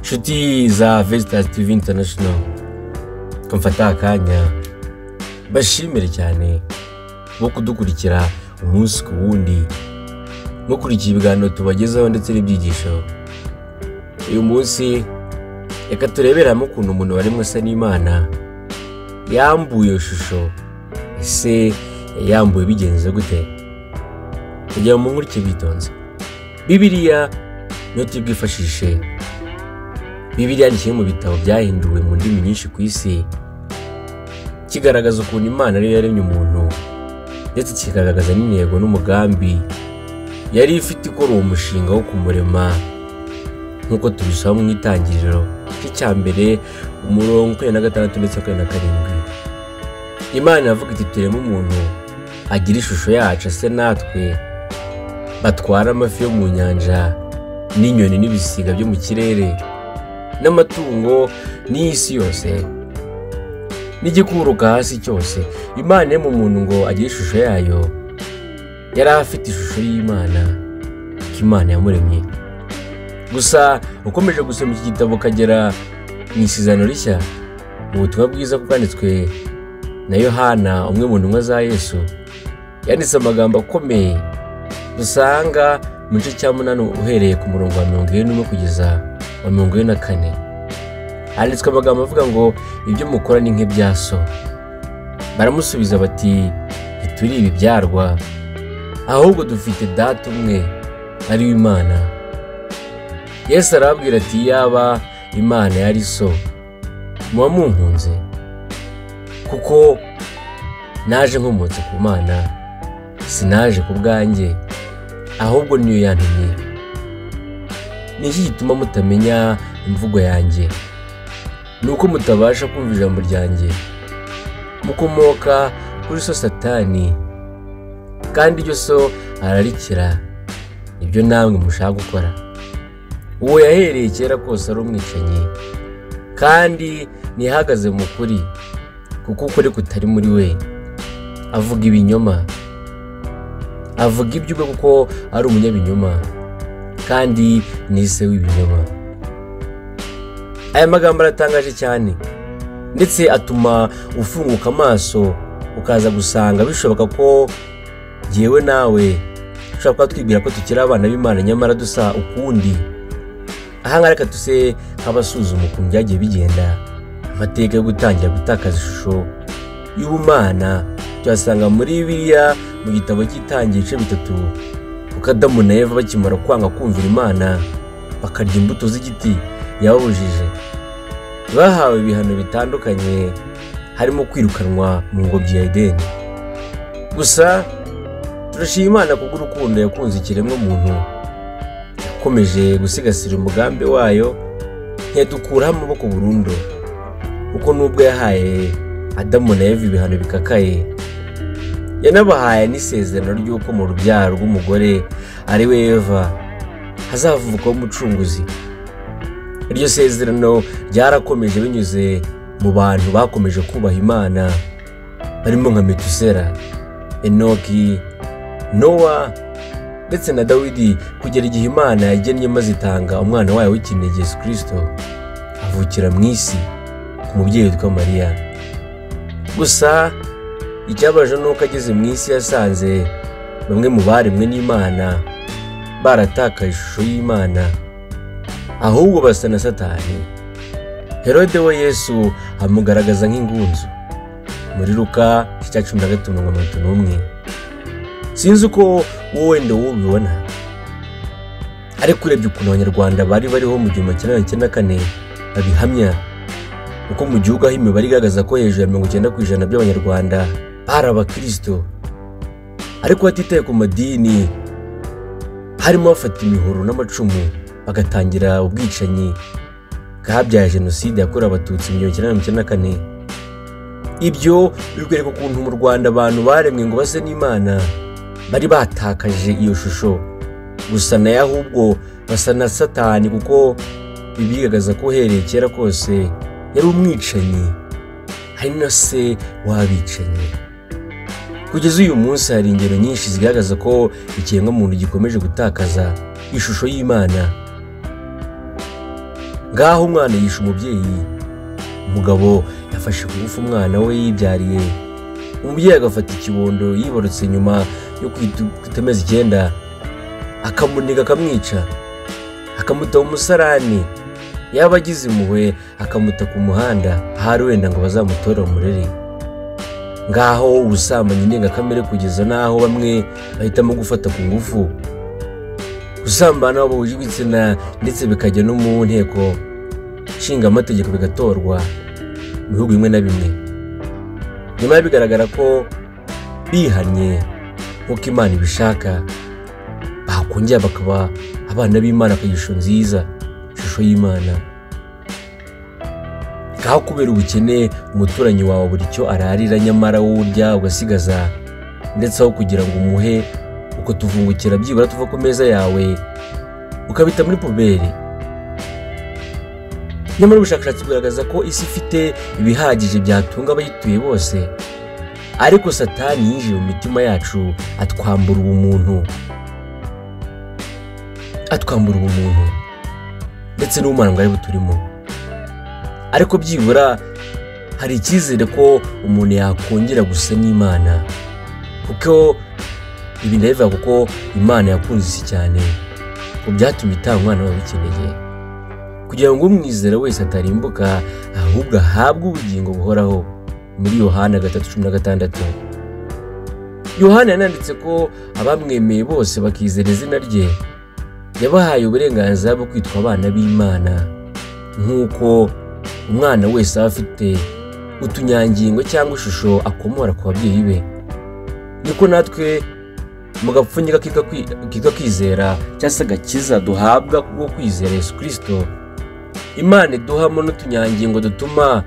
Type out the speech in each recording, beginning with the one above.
nshuti za vesitasi tivi intanashono ko mfata akanya bashimire cyane bo kudukurikira umunsi ku wundi mukurikiye ibiganiro tubagezaho ndetse n'ibyigisho uyu munsi reka tureberamo ukuntu umuntu waremwe asa n'imana yambuye iyo shusho ese yambuye bigenze gute kugira ngo munkurikire bitonze bibiriya niyo turi bwifashishe bibiriya ni kimwe mu bitabo byahinduwe mu ndimi nyinshi ku isi kigaragaza ukuntu imana ariyo yaremye umuntu ndetse kikagaragaza n'intego n'umugambi yari ifite ikora uwo mushinga wo kumurema nk'uko tubisaba mu itangiriro ry'icya mbere umurongo ukwiriye na gatandatu ndetse ukwiriye na karindwi imana iravuga iti tureme umuntu agira ishusho yacu ase natwe batwara amafi yo mu nyanja n'inyoni n'ibisiga byo mu kirere n'amatungo n'iy'isi yose n'igikuruka hasi cyose imana yo mu muntu ngo agire ishusho yayo yari afite ishusho y'imana ko imana yamuremye gusa ukomeje gusoma iki gitabo ukagera mu isezerano rishya mu butumwa bwiza bwanditswe na yohana umwe mu ntumwa za yesu yanditse amagambo akomeye dusanga mu gice cya munani uhereye ku murongo wa mirongo ine n'umwe kugeza wa mirongo ine na kane handitswe amagambo avuga ngo ibyo mukora ni nk'ibya so baramusubiza bati ntituri ibibyarwa ahubwo dufite data umwe ari we imana yesu arababwira ati yaba imana yari so muba munkunze kuko naje nkomotse ku mana sinaje ku bwanjye ahubwo niyo yantumye ni iki gituma mutamenya imvugo yanjye ni uko mutabasha kumva ijambo ryanjye mukomoka kuri so satani kandi iryo so ararikira nibyo namwe mushaka gukora uwo yahereye kera kose ari umwicanyi kandi ntihagaze mu kuri kuko ukuri kutari muri we avuga ibinyoma avuga iby'ubwe kuko ari umunyabinyoma kandi nise w'ibinyoma aya magambo aratangaje cyane ndetse atuma ufunguka amaso ukaza gusanga bishoboka ko ngewe nawe dushobora kuba twibwira ko tukiri abana b'imana nyamara dusa ukundi ahangaha reka tuse nk'abasuzuma ukuntu byagiye bigenda amateka yo gutangira gutakaza ishusho y'ubumana tuyasanga muri biriya mu gitabo cy'itangiye ibice bitatu kuko adamu na eva bakimara kwanga kumvira imana bakarya imbuto z'igiti yababujije bahawe ibihano bitandukanye harimo kwirukanwa mu ngobyi ya edeni gusa turashima imana kubw'urukundo yakunze ikiremwa muntu yakomeje gusigasira umugambi wayo ntiyadukuraho amaboko burundu kuko nubwo yahaye adamu na eva ibihano bikakaye yanabahaye n'isezerano ry'uko mu rubyaro rw'umugore ari we eva hazavukaho umucunguzi iryo sezerano ryarakomeje binyuze mu bantu bakomeje kubaha imana barimo nka metusera enoki nowa ndetse na dawidi kugera igihe imana yagennye maze itanga umwana wayo w'ikinege yesu kirisito avukira mu isi ku mubyeyi witwa mariya gusa icyabaje ni uko ageze mu isi yasanze bamwe mu baremwe n'imana baratakaye ishusho y'imana ahubwo basa na satani herode we yesu amugaragaza nk'ingunzu muri ruka icya cumi na gatanu mirongo itatu n'umwe sinzi uko wowe wenda wowe ubibona ariko urebye ukuntu abanyarwanda bari bariho mu gihumbi kimwe magana cyenda kane babihamya uko mu gihugu aho imibare igaragaza ko hejuru ya mirongo icyenda ku ijana by'abanyarwanda bari abakirisito ariko batitaye ku madini harimo bafata imihoro n'amacumu bagatangira ubwicanyi bwabyaye jenoside yakorewe abatutsi mu gihumbi kimwe magana cyenda na kane ibyo bikwereka ukuntu mu rwanda abantu baremwe ngo base n'imana bari batakaje iyo shusho gusa nayo ahubwo basa na satani kuko bibigaragaza ko uhereye kera kose yari umwicanyi hari na se w'abicanyi kugeza uyu munsi hari ingero nyinshi zigaragaza ko ikiremwamuntu gikomeje gutakaza ishusho y'imana ngaho umwana yishe umubyeyi umugabo yafashe ku ngufu umwana we yibyariye umubyeyi agafata ikibondo yibarutse nyuma yo kwita amezi icyenda akamuniga akamwica akamutaho umusarani yaba agize impuhwe akamuta ku muhanda ahari wenda ngo bazamutore umurere ngaho ubusambanyi ndengakamere kugeza n'aho bamwe bahitamo gufata ku ngufu gusambana bahuje ibitsina ndetse bikajya no mu nteko nshinga amategeko bigatorwa mu bihugu bimwe na bimwe nyuma bigaragara ko bihannye nk'uko imana ibishaka bakongera bakaba abana b'imana ku ishusho nziza ishusho y'imana ngaho kubera ubukene umuturanyi wawe buri cyo ararira nyamara wowe urya ugasigaza ndetse aho kugira ngo umuhe uko tuvungukira byibura tuva ku meza yawe ukabita muri puberi nyamara ubushakashatsi bugaragaza ko isi ifite ibihagije byatunga abayituye bose ariko satani yinjiye mu mitima yacu atwambura ubumuntu atwambura ubumuntu ndetse n'ubumana bwari buturimo ariko byibura hari icyizere ko umuntu yakongera gusa n'imana kuko ibi ndabivuga kuko imana yakunze isi cyane ngo byatumye itanga umwana wawe ubikeneye kugira ngo umwizere wese atarimbuka ahubwo ahabwe ubugingo buhoraho muri yohana gatatu cumi na gatandatu yohana yananditse ko abamwemeye bose bakizera izina rye yabahaye uburenganzira bwo kwitwa abana b'imana nk'uko umwana wese aba afite utunyangingo cyangwa ishusho akomora ku babyeyi be niko natwe mu gapfunyika kitwa kwizera cyangwa se agakiza duhabwa kubwo kwizera yesu kirisito imana iduhamo n'utunyangingo dutuma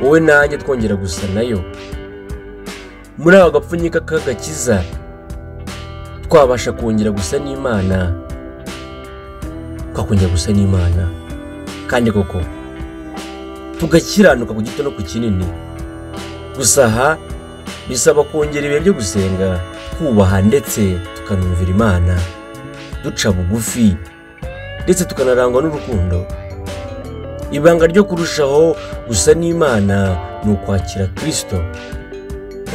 wowe nanjye twongera gusa nayo muri ako gapfunyika k'agakiza twabasha kongera gusa n'imana twakongera gusa n'imana kandi koko tugakiranuka ku gito no ku kinini gusa aha bisaba kongera ibihe byo gusenga twubaha ndetse tukanumvira imana duca bugufi ndetse tukanarangwa n'urukundo ibanga ryo kurushaho gusa n'imana ni ukwakira kirisito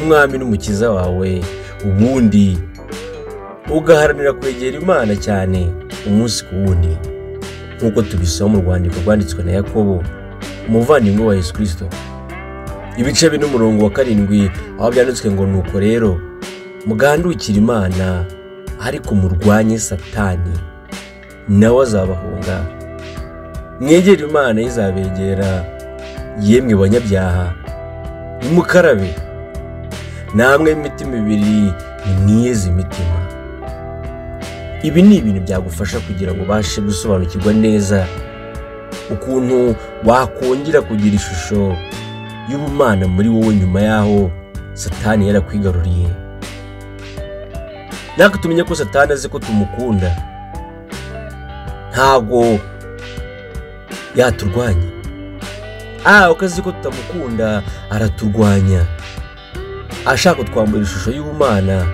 umwami n'umukiza wawe ubundi ugaharanira kwegera imana cyane umunsi ku wundi nk'uko tubisaba mu rwandiko rwanditswe na yakobo umuvandimwe wa yesu kirisito ibice bine umurongo wa karindwi aho byanditswe ngo ni uko rero mugandukire imana ariko murwanye satani nawe azabahunga mwegere imana izabegera yemwe banyabyaha nimukarabe namwe imitima ibiri nimwiyeze imitima ibi ni ibintu byagufasha kugira ngo ubashe gusobanukirwa neza ukuntu wakongera kugira ishusho y'ubumana muri wowe nyuma y'aho satani yarakwigaruriye natwe tumenye ko satani azi ko tumukunda ntabwo yaturwanya aha uko azi ko tutamukunda araturwanya ashaka kutwambura ishusho y'ubumana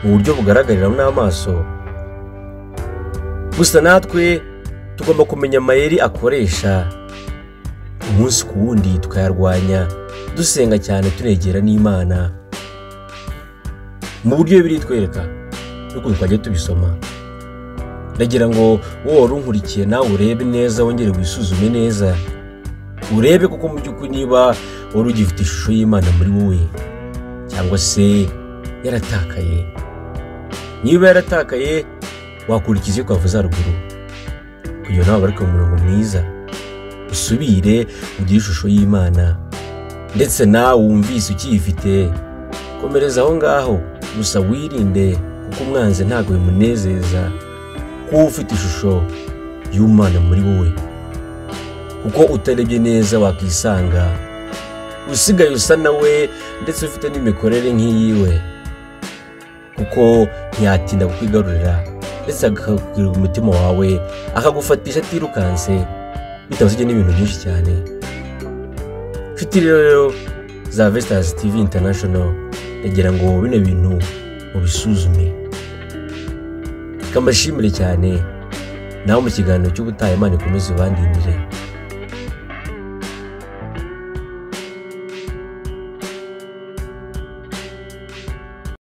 mu buryo bugaragarira n'amaso gusa natwe tugomba kumenya amayeri akoresha umunsi ku wundi tukayarwanya dusenga cyane turegera n'imana mu buryo biritwereka n'ukuntu twajya tubisoma ndagira ngo wowe wari unkurikiye nawe urebe neza wongere wisuzume neza urebe kuko mu by'ukuri niba wari ugifite ishusho y'imana muri wowe cyangwa se yaratakaye niba yaratakaye wakurikiza iyo twavuze haruguru kugira nawe abarike mu murongo mwiza usubire ugire ishusho y'imana ndetse nawe wumvise ukiyifite komereza aho ngaho gusa wirinde kuko umwanzi ntabwo bimunezeza kuba ufite ishusho y'umwana muri wowe kuko utarebye neza wakisanga usigaye usa nawe ndetse ufite n'imikorere nk'iyiwe kuko ntiyatinda kukwigarurira ndetse akagukwira umutima wawe akagufatisha atirukanse bitabasabye n'ibintu byinshi cyane nshuti rero za vesitazi tivi intanashono ndagira ngo bino bintu mubisuzume kamashimire cyane nawe mu kiganiro cy'ubutaha imana ikomeze ibandindire